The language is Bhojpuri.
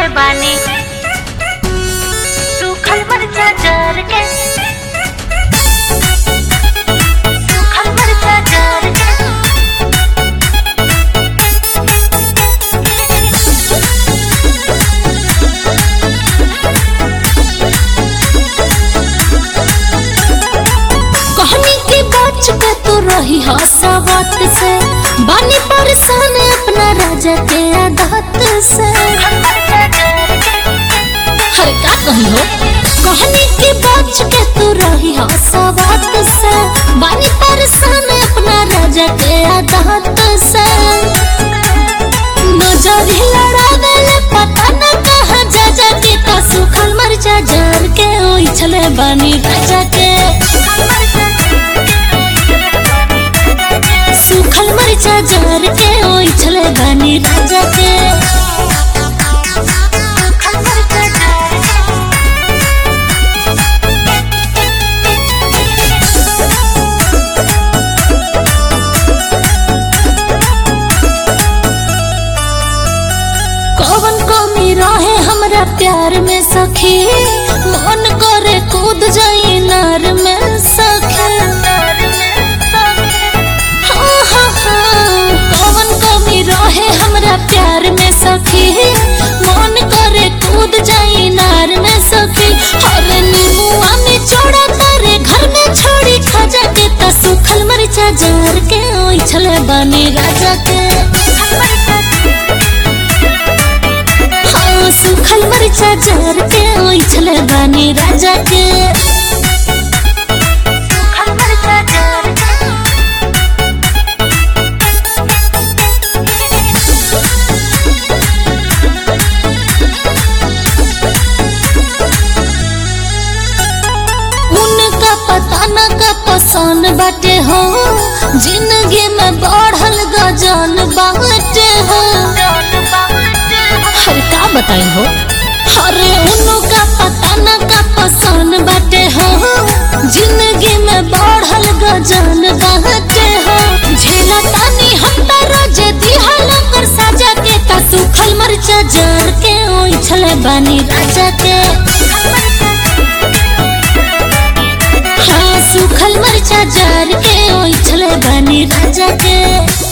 बानी सूखल मरचा जर के सूखल मरचा जर के कहनी की बच के तू रही हसावत से बानी परेशान अपना राजा के आदत से हर का कही हो कहनी की बच के तू रही हसावत से बानी परेशान अपना राजा के आदत से नजर लड़ावे ले पता न कहाँ जा जा के का सुखल मरचा जर के ओइ छले बानी राजा के सूखल मरचा जर के ओइ छले बानी राजा के कौन कमी रहे हमरा प्यार में सखी मन करे कूद जाई नार में सखी हाँ, हाँ, हाँ। कौन कमी रहे हमरा प्यार में सखी मन करे कूद जाई नार में सखी हर नीमुआ में चौड़ा करे घर में छोड़ी खजा के त सुखल मरचा जार के ओइ छले बानी राजा के हाँ सुखल मरचा जार के ओइ छले बानी राजा के सूखल मरचा जर के उनका पता न का पसंद बाटे हो जिंदगी में बढ़ल गजन बाटे हो हर का बताई हो अरे उनका पता न का पसंद बाटे हो जिंदगी में बढ़ल गजन बाटे हो झेला तानी हम त रोज दिहल कर साजा के त सुखल मरचा जर के ओइ छले बानी राजा के हाँ सूखल मरचा जार के ओइ छले बानी राजा के